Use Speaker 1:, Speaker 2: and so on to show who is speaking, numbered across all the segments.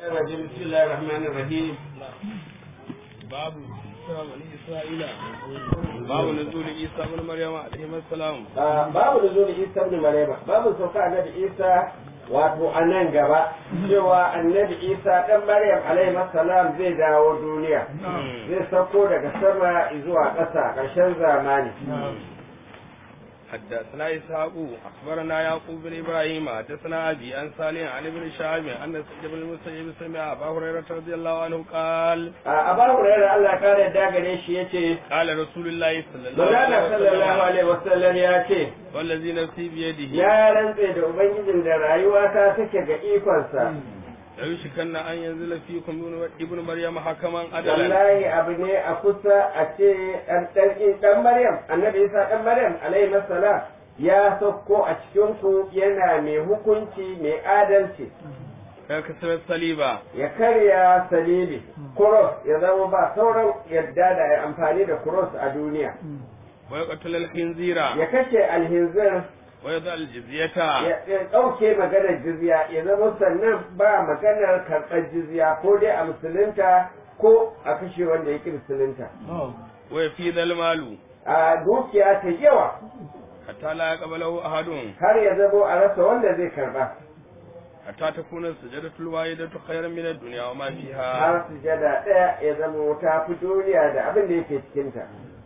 Speaker 1: الرجيم بسم الله الرحمن الرحيم
Speaker 2: باب بني إسرائيل باب نزول عيسى بن مريم عليه السلام
Speaker 1: babu da zuwa isa ibn maryama babu sauka annabi isa wato a nan gaba cewa annabi isa dan maryam alaihi salam zai dawo duniya zai sauko daga sama zuwa ƙasa ƙarshen zamani
Speaker 2: حدثنا إسحاق أخبرنا يعقوب بن إبراهيم حدثنا أبي عن صالح عن ابن شهاب أن سعيد بن المسيب سمع أبا هريرة رضي الله عنه قال
Speaker 1: a abu hurairah Allah ya kare da gare shi yace
Speaker 2: قال رسول الله صلى الله
Speaker 1: Magana
Speaker 2: عليه
Speaker 1: sallallahu
Speaker 2: وسلم
Speaker 1: alaihi wasallam ya ce
Speaker 2: والذي نفسي بيده
Speaker 1: ya rantse da ubangijin da rayuwa ta take ga ikonsa
Speaker 2: ليوشكن أن ينزل فيكم ابن مريم حكما عدلا
Speaker 1: wallahi abu ne a kusa a ce ɗan ɗan Maryam annabi Isa ɗan Maryam alaihi salam ya sauko a cikin ku yana mai hukunci mai adalci
Speaker 2: فيكسر الصليب
Speaker 1: ya karya salibi kuros ya zama ba sauran yadda da ya amfani da kuros a duniya
Speaker 2: ويقتل الخنزير
Speaker 1: ya kashe alhinzir
Speaker 2: ويضع الجزية
Speaker 1: ya ya ɗauke maganar jizya ya zama sannan ba maganar karɓar jizya ko dai a musulunta ko a kashe wanda ya ƙi musulunta
Speaker 2: ويفيد المال
Speaker 1: a dukiya ta yawa
Speaker 2: حتى لا يقبله أحد
Speaker 1: har ya zamo a rasa wanda zai karba
Speaker 2: حتى تكون السجدة الواحدة خيرا من الدنيا وما فيها
Speaker 1: har sujada ɗaya ya zamo ta fi duniya da abin da yake cikinta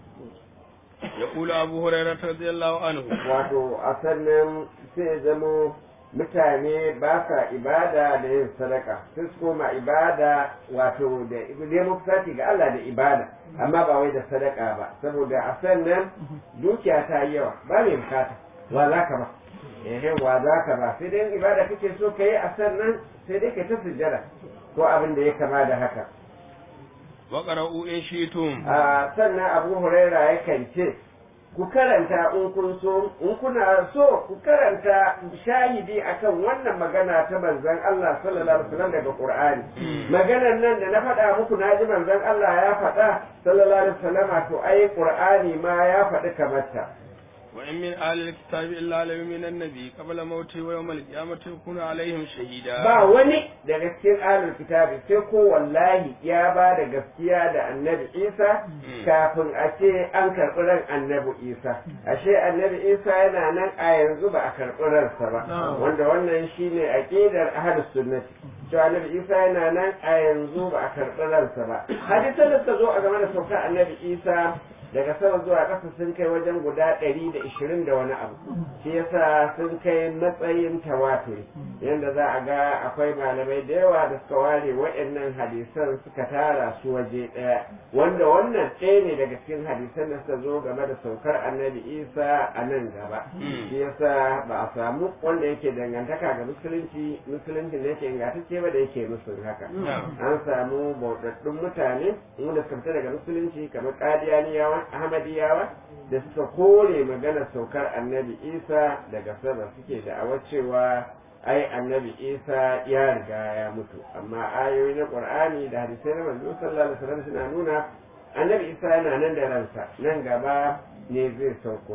Speaker 2: يقول أبو هريرة رضي الله عنه
Speaker 1: wato a sannan sai ya zamo mutane ba sa ibada da yin sadaka sai su koma ibada wato da neman kusaci ga Allah da ibada amma ba wai da sadaka ba saboda a sannan dukiya ta yi yawa ba mai bukata wa za ka ba ehe wa za ka ba sai dai ibada kake so ka yi a sannan sai dai ka ta sujjada ko abin da ya kama da haka
Speaker 2: وقرأوا إن شئتم
Speaker 1: a sannan abu huraira yakan ce ku karanta in kun so in kuna so ku karanta shahidi akan wannan magana ta manzon Allah sallallahu alaihi wasallam daga Qur'ani maganar nan da na faɗa muku na ji manzon Allah ya faɗa sallallahu alaihi wasallam to ai Qur'ani ma ya faɗi kamar ta
Speaker 2: وإن من أهل الكتاب إلا ليؤمن النبي قبل موته ويوم القيامة يكون عليهم شهيدا
Speaker 1: ba wani daga cikin ahlul kitabi sai ko wallahi ya ba da gaskiya da annabi Isa kafin a ce an karɓi ran annabi Isa ashe annabi Isa yana nan a yanzu ba a karɓi ransa ba wanda wannan shine aqidar ahlus sunnati to annabi Isa yana nan a yanzu ba a karɓi ransa ba hadisan da suka zo a game da saukar annabi Isa daga sama zuwa ƙasa sun kai wajen guda ɗari da ishirin da wani abu shi yasa sun kai matsayin tawaturi yadda za a ga akwai malamai da yawa da suka ware waɗannan hadisan suka tara su waje ɗaya wanda wannan ɗaya ne daga cikin hadisan da suka zo game da saukar annabi isa a nan gaba shi yasa ba a samu wanda yake dangantaka ga musulunci musulunci da yake ingantacce ba da yake musun haka an samu bauɗaɗɗun mutane wanda suka fita daga musulunci kamar ƙadiyaniyawa ahmadiyawa da suka kore maganar saukar annabi isa daga sama suke da cewa ai annabi isa ya riga ya mutu amma ayoyi na qur'ani da hadisai na manzo sallallahu alaihi wasallam suna nuna annabi isa yana nan da ransa nan gaba ne zai sauko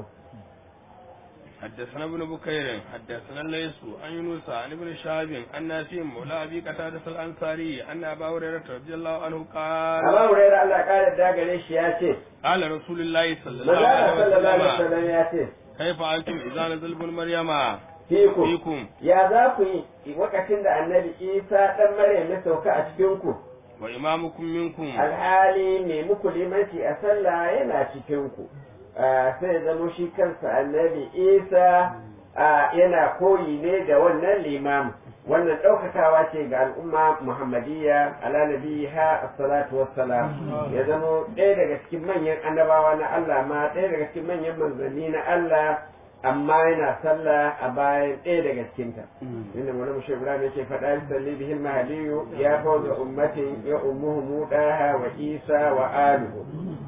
Speaker 2: حدثنا ابن بكير حدثنا الليث عن يونس عن ابن شهاب عن نافع مولى ابي قتادة الانصاري ان ابا هريرة رضي الله عنه قال
Speaker 1: Aba Hurairah Allah kare da gare shi ya ce
Speaker 2: قال رسول الله صلى الله
Speaker 1: Manzo
Speaker 2: عليه
Speaker 1: sallallahu alaihi
Speaker 2: وسلم
Speaker 1: wasallam ya ce
Speaker 2: كيف انتم اذا نزل ابن مريم
Speaker 1: fiku
Speaker 2: فيكم
Speaker 1: ya za ku yi lokacin da annabi Isa dan Maryam ya sauka a cikin ku
Speaker 2: وامامكم منكم
Speaker 1: alhali mai muku limanci a sallah yana cikin ku sai ya zama shi kansa annabi isa ah, yana koyi ne da wannan limamin wannan ɗaukakawa ce ga al'umma muhammadiyya ala nabiha assalatu wassalam ya zama ɗaya daga cikin manyan annabawa na Allah ma ɗaya daga cikin manyan manzanni na Allah amma yana sallah a bayan ɗaya daga cikinta inda wani mushe ibrahim yake faɗa bi salli bihil mahaliyu ya fawza ummatin ya ummuhu mudaha wa isa wa aluhu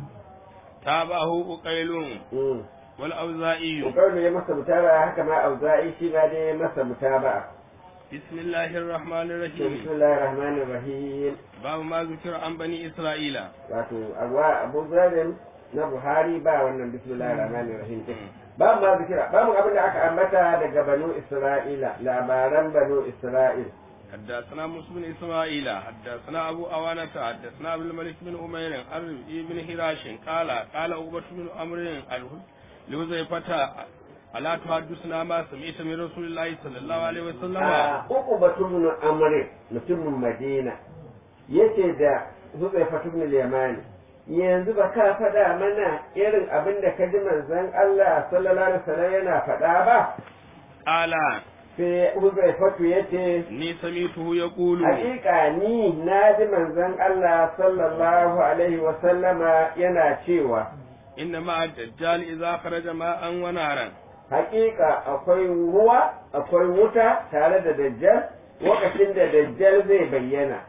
Speaker 2: تابعه أقيل
Speaker 1: Mm.
Speaker 2: والأوزائي
Speaker 1: Ukaunu ya masa mutaba haka ma auza'i shi ma dai ya masa mutaba
Speaker 2: بسم الله الرحمن الرحيم
Speaker 1: bismillahir rahmanir rahim
Speaker 2: باب ما ذكر عن بني إسرائيل
Speaker 1: wato abuwa abu zalim na buhari ba wannan bismillahir rahmanir rahim din ba ma zikira ba mu abin da aka ambata daga banu isra'ila labaran banu isra'il
Speaker 2: حدثنا موسى بن اسماعيل حدثنا ابو اوانة حدثنا عبد الملك بن امير عن بن هراش قال قال عقبة بن عمرو لوزيفة ألا تحدثنا ما سمعت من رسول الله صلى الله عليه وسلم
Speaker 1: a uku batun amrin mutumin madina yace da zubai fatun yamani yanzu ba ka faɗa mana irin abin da ka ji manzon Allah sallallahu alaihi wasallam yana faɗa ba
Speaker 2: قال
Speaker 1: sai zubai fatu yace
Speaker 2: ni سمعته يقول
Speaker 1: hakika ni na ji manzon Allah sallallahu alaihi wasallama yana cewa
Speaker 2: إن مع الدجال إذا خرج ماء ونارا
Speaker 1: hakika akwai ruwa akwai wuta tare da dajjal lokacin da dajjal zai bayyana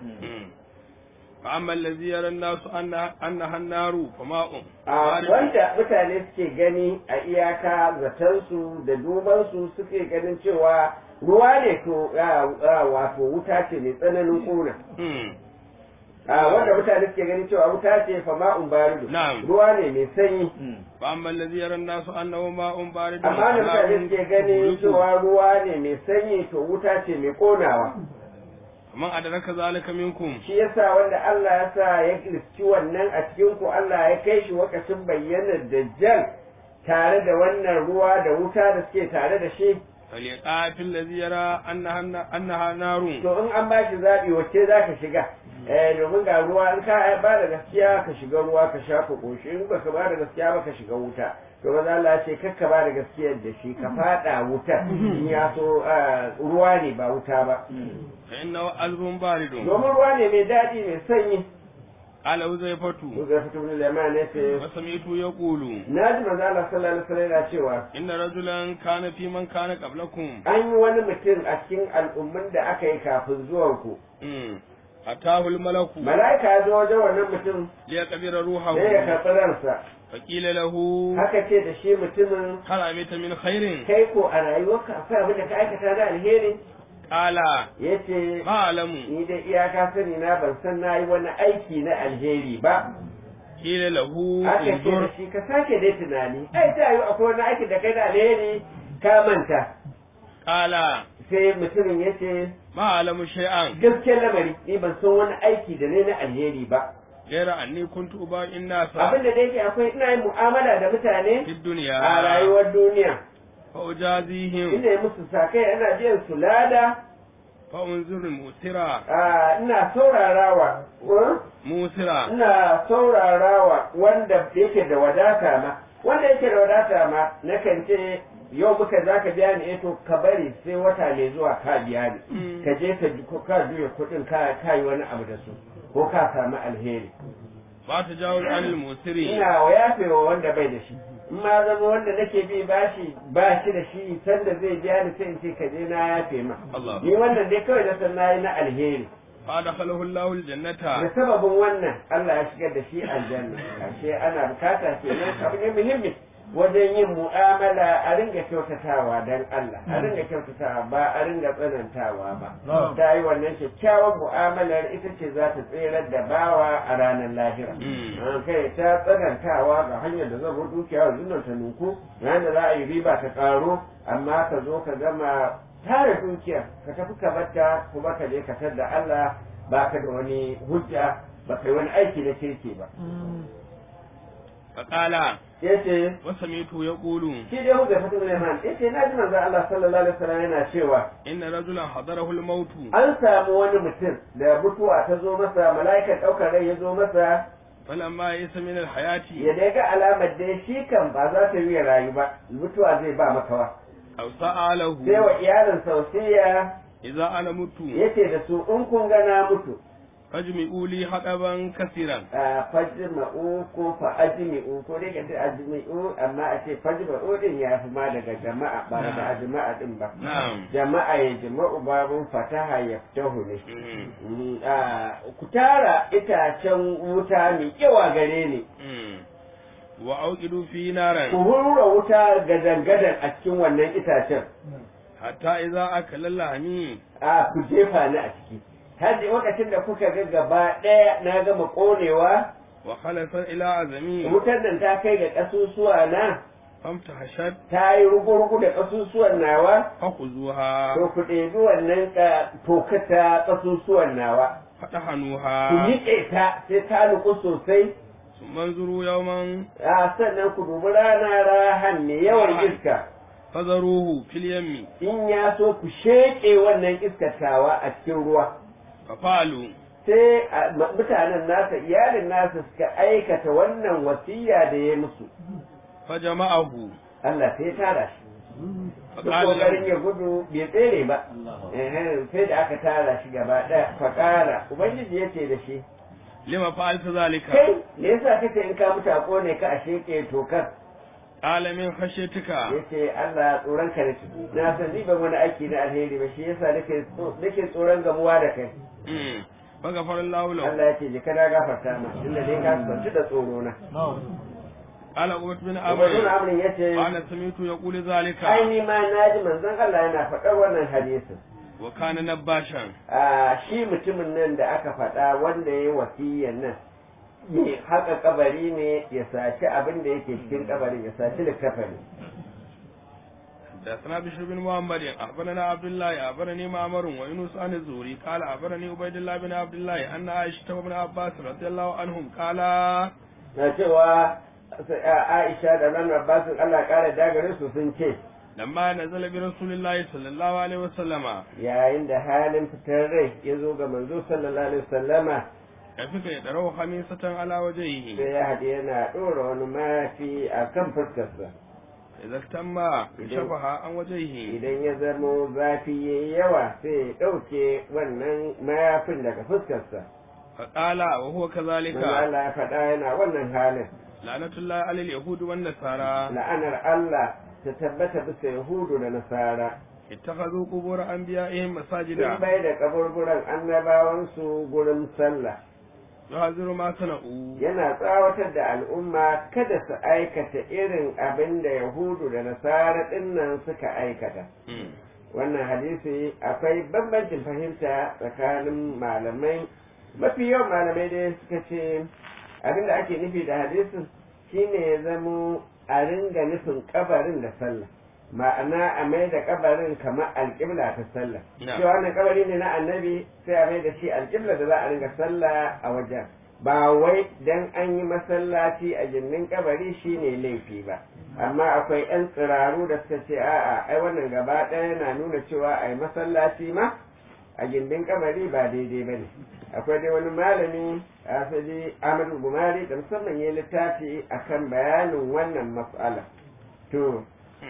Speaker 2: فأما الذي يرى الناس أنها, أنها النار فماء
Speaker 1: a wanda mutane suke gani a iyaka zatansu da dubansu suke ganin cewa ruwa ne to a, wato wuta ce mai tsananin kuna
Speaker 2: مم.
Speaker 1: a wanda mutane suke ganin cewa wuta ce fa ma'un baridu
Speaker 2: Na'am.
Speaker 1: ruwa ne mai sanyi
Speaker 2: فأما الذي يرى الناس أنه ماء بارد
Speaker 1: amma da mutane
Speaker 2: فنار
Speaker 1: suke ganin
Speaker 2: يحرق.
Speaker 1: cewa ruwa ne mai sanyi to wuta ce mai konawa
Speaker 2: من أدرك ذلك منكم
Speaker 1: shi yasa wanda Allah ya sa ya riski wannan a cikin ku Allah ya kai shi wakacin bayyanar dajjal tare da wannan ruwa da wuta da suke tare da shi
Speaker 2: فليقع في الذي يرى أنها, أنها نار
Speaker 1: to in an ba shi zaɓi wacce za ka shiga eh domin ga ruwa in ka ba da gaskiya ka shiga ruwa ka sha ka ƙoshi in baka ba da gaskiya ba ka shiga wuta to maza Allah ya ce kakka ba da gaskiyar da shi ka faɗa wuta in ya so ah, ruwa ne ba wuta ba
Speaker 2: فإنه عذب بارد
Speaker 1: domin ruwa ne mai daɗi mai sanyi
Speaker 2: قال حذيفة
Speaker 1: Zai fito ne lemon ne ce
Speaker 2: وسمعت يقول
Speaker 1: na ji maza Allah sallallahu alaihi wasallam yana cewa
Speaker 2: إن رجلا كان في من كان قبلكم
Speaker 1: an yi wani mutum a cikin al'ummin da aka yi kafin zuwanku
Speaker 2: مم. أتاه الملك
Speaker 1: mala'ika ya zo wajen wannan mutum
Speaker 2: ليقبر روحه
Speaker 1: sai ya karɓi ransa
Speaker 2: فقيل له
Speaker 1: haka ce da shi mutumin
Speaker 2: هل عملت من خير
Speaker 1: kai ko a rayuwarka akwai abin da ka aikata na alheri
Speaker 2: قال
Speaker 1: ya ce
Speaker 2: ما أعلم
Speaker 1: ni da iyaka sani na ban san na yi wani aiki na alheri ba
Speaker 2: قيل له
Speaker 1: aka ce da
Speaker 2: انظر
Speaker 1: shi ka sake dai tunani ai ta yi akwai wani aiki da kai na alheri ka manta
Speaker 2: قال
Speaker 1: sai mutumin ya ce
Speaker 2: ما أعلم شيئا
Speaker 1: gaskiyar lamari ni ban san wani aiki da ne na alheri ba
Speaker 2: غير أني كنت أبايع الناس
Speaker 1: abin da yake akwai ina yin mu'amala da mutane
Speaker 2: في الدنيا
Speaker 1: a rayuwar duniya
Speaker 2: فأجازيهم
Speaker 1: ina yi musu sakai ana biyan su lada
Speaker 2: فأنظر المؤثرة
Speaker 1: a, ina saurarawa uh,
Speaker 2: مؤثرة
Speaker 1: ina saurarawa wanda yake da wadata ma wanda yake da wadata ma nakan ce yau muka za ka biya ni eh to ka bari sai wata mai zuwa ka biya ni
Speaker 2: Mm.
Speaker 1: ka je ka ji- ko ka juya kuɗin ka ka yi wani abu da su ko ka samu alheri
Speaker 2: فتجاوز عن المؤثرين
Speaker 1: ina wa yafewa wanda bai da shi in ma zama wanda nake bi bashi ba shi da shi sanda zai biya ni sai in ce ka je na yafe ma
Speaker 2: Allah
Speaker 1: ni wannan dai kawai na san nayi na alheri
Speaker 2: فأدخله الله
Speaker 1: da
Speaker 2: الجنة
Speaker 1: sababin wannan Allah ya shigar da shi aljanna ashe ana bukata kenan abu ne muhimmi wajen yin mu'amala a ringa kyautatawa dan Allah a ringa kyautatawa ba a ringa tsanantawa ba ta yi wannan kyakkyawan mu'amalar ita ce za ta tserar da bawa a ranar lahira
Speaker 2: Mm.
Speaker 1: an kai ta tsanantawa ga hanyar da zan dukiya yanzu nan ta nuku ranar da za a yi riba ta karo amma ka zo ka gama tara dukiya ka tafi ka batta kuma ka je ka tar da Allah ba ka da wani hujja ba kai wani aiki na kirki ba
Speaker 2: فقال
Speaker 1: yace
Speaker 2: وسمعته يقول
Speaker 1: shi dai hujja fatu ne man yace na ji manzo Allah sallallahu alaihi wasallam yana cewa
Speaker 2: إن رجلا حضره الموت
Speaker 1: an samu wani mutum da mutuwa ta zo masa mala'ikan ɗaukar rai ya zo masa
Speaker 2: فلما يئس من الحياة
Speaker 1: ya dai ga alamar dai shi kan ba za ta yi ya rayu ba mutuwa zai ba makawa
Speaker 2: أو سأله
Speaker 1: sai wa iyalin sausiya
Speaker 2: إذا أنا مت
Speaker 1: yace da su in kun ga na mutu
Speaker 2: فاجمعوا لي حقبا كثيرا
Speaker 1: a fajma'u ko fa ajmi'u ko dai ka ce ajmi'u amma a ce fajma'u din ya fi ma daga jama'a ba daga ajma'a din ba
Speaker 2: نعم
Speaker 1: jama'a ya jama'u babun fataha ya fitahu ne
Speaker 2: مم.
Speaker 1: Mm, ah, ku tara itacen wuta mai yawa gare ni
Speaker 2: مم. وأوقدوا في
Speaker 1: ku
Speaker 2: نارا
Speaker 1: hurra wuta gadan-gadan a cikin wannan itacen
Speaker 2: حتى إذا أكل اللحم
Speaker 1: a ku jefa ni a ciki har da lokacin da kuka ga gaba ɗaya na gama ƙonewa
Speaker 2: وخلص إلى عزمي
Speaker 1: wutar nan ta kai ga ƙasusuwa na
Speaker 2: famta hashad
Speaker 1: ta yi rugu-rugu da ƙasusuwan nawa
Speaker 2: fakhuzuha
Speaker 1: to ku ɗebi wannan ka- toka ta ƙasusuwan nawa ku
Speaker 2: fadahanuha
Speaker 1: niƙe ta sai ta nuku sosai
Speaker 2: summan zuru yawman
Speaker 1: a sannan ku dubi rana rahan ne yawan iska
Speaker 2: fazaruhu fil yammi
Speaker 1: in ya so ku sheƙe wannan iskatawa a cikin ruwa
Speaker 2: fafalu
Speaker 1: sai a- ma- mutanen nasa iyalin nasa suka aikata wannan wasiya da ya musu
Speaker 2: fajama'ahu
Speaker 1: Allah sai ya tara shi duk
Speaker 2: faqala
Speaker 1: kokarin ya gudu bai tsere ba Ehe, sai da aka tara shi gaba ɗaya faƙara ubangiji ya ce da shi
Speaker 2: lima fa'alta zalika
Speaker 1: kai me yasa kace in ka mutu a kone ka a sheƙe tokar
Speaker 2: qala min khashyatika
Speaker 1: ya ce Allah tsoron ka nake na san ni ban wani aiki na alheri ba shi yasa nake tso- nake tsoron gamuwa da kai
Speaker 2: mm faghfara Allahu lahu
Speaker 1: Allah ya ce je kana gafarta ma inda dai ka kwanci da tsoro na
Speaker 2: qala ubat bin
Speaker 1: Ubangiji
Speaker 2: amr
Speaker 1: Amrin ya ce
Speaker 2: qala sami'tu yaqulu zalika
Speaker 1: ai ni ma na ji manzon Allah yana faɗar wannan hadisin
Speaker 2: wa kana nabashan
Speaker 1: a shi mutumin nan da aka faɗa wanda ya yi wasiyyan nan ne haka kabari ne ya saci abin da yake cikin kabarin ya saci littafani
Speaker 2: حدثنا بشر بن محمد أخبرنا عبد الله أخبرني معمر ويونس عن الزهري قال أخبرني عبيد الله بن عبد الله أن عائشة وابن عباس رضي الله عنهم قال
Speaker 1: na cewa Aisha da nan Abbasin Allah ƙara dagare su sun ce
Speaker 2: لما نزل برسول الله صلى الله عليه وسلم
Speaker 1: yayin da halin fitar rai ya zo ga manzo sallallahu alaihi wasallama
Speaker 2: كيف يدروا خميسة على وجهه
Speaker 1: sai ya haɗe yana ɗora wani mafi a kan fuskarsa
Speaker 2: إذا اهتم شبها عن وجهه
Speaker 1: idan ya zamo zafi ya yi yawa sai ya ɗauke wannan mayafin daga fuskarsa
Speaker 2: فقال وهو
Speaker 1: manzo
Speaker 2: كذلك
Speaker 1: Allah ya faɗa yana wannan halin
Speaker 2: لعنة الله على اليهود والنصارى
Speaker 1: la'anar Allah ta tabbata bisa Yahudu da Nasara
Speaker 2: اتخذوا قبور أنبيائهم
Speaker 1: sun
Speaker 2: مساجدا
Speaker 1: bai da kaburburan annabawansu gurin sallah
Speaker 2: يحذر ما صنعوا
Speaker 1: yana tsawatar da al'umma kada su aikata irin abin da Yahudu da Nasara ɗinnan suka aikata.
Speaker 2: مم.
Speaker 1: Wannan hadisi akwai bambancin fahimta tsakanin malamai, mafi yawan malamai dai suka ce abin da ake nufi da hadisin shine ya zamo a ringa nufin kabarin da sallah. Ma'ana a mai da kabarin kamar alƙibla ta sallah.
Speaker 2: Na.
Speaker 1: Cewa wannan kabari ne na annabi sai a mai da shi alƙibla da za a ringa sallah a wajen. ba wai dan an yi masallaci a gindin kabari shine laifi ba amma akwai 'yan tsiraru da suka ce a'a ai wannan gaba ɗaya yana nuna cewa a yi masallaci ma a gindin kabari ba daidai ba ne akwai dai wani malami a asali amadu gumari da musamman ya littafi akan bayanin wannan mas'ala to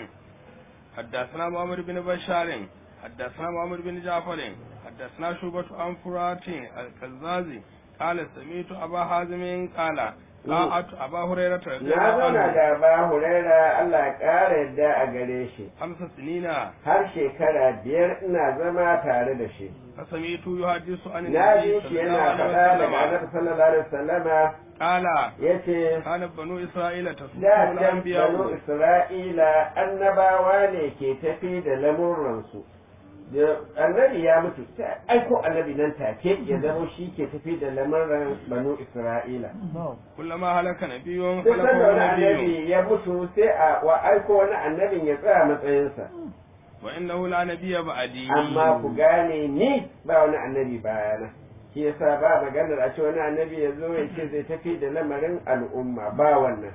Speaker 2: حدثنا محمد بن بشار حدثنا محمد بن جعفر حدثنا شعبة عن فرات الكزازي قال سمعت أبا حازم قال قاعت أبا هريرة رضي
Speaker 1: na
Speaker 2: الله
Speaker 1: zauna
Speaker 2: عنه
Speaker 1: da ba huraira Allah ya ƙara yadda a gare shi
Speaker 2: خمس سنين
Speaker 1: har shekara biyar ina zama tare da shi
Speaker 2: فسمعت يحدث عن
Speaker 1: na
Speaker 2: النبي
Speaker 1: ji shi
Speaker 2: صلى الله
Speaker 1: yana
Speaker 2: عليه
Speaker 1: faɗa daga
Speaker 2: وسلم
Speaker 1: annabi sallallahu alaihi wasallama
Speaker 2: قال
Speaker 1: yace
Speaker 2: كان بنو إسرائيل
Speaker 1: da
Speaker 2: تسوقهم
Speaker 1: can banu
Speaker 2: الأنبياء
Speaker 1: isra'ila annabawa ne ke tafi da lamuransu da annabi ya mutu sai aiko annabi nan take ya zama shi ke tafi da lamuran banu isra'ila
Speaker 2: كلما هلك نبي
Speaker 1: duk sanda
Speaker 2: خلفه
Speaker 1: wani
Speaker 2: نبي
Speaker 1: annabi ya mutu sai a wa aiko wani annabin ya tsaya matsayinsa
Speaker 2: وإنه لا نبي بعدي
Speaker 1: amma ku gane ni ba wani annabi bayana shi yasa ba maganar a ce wani annabi ya zo ya ce zai tafi da lamarin al'umma ba wannan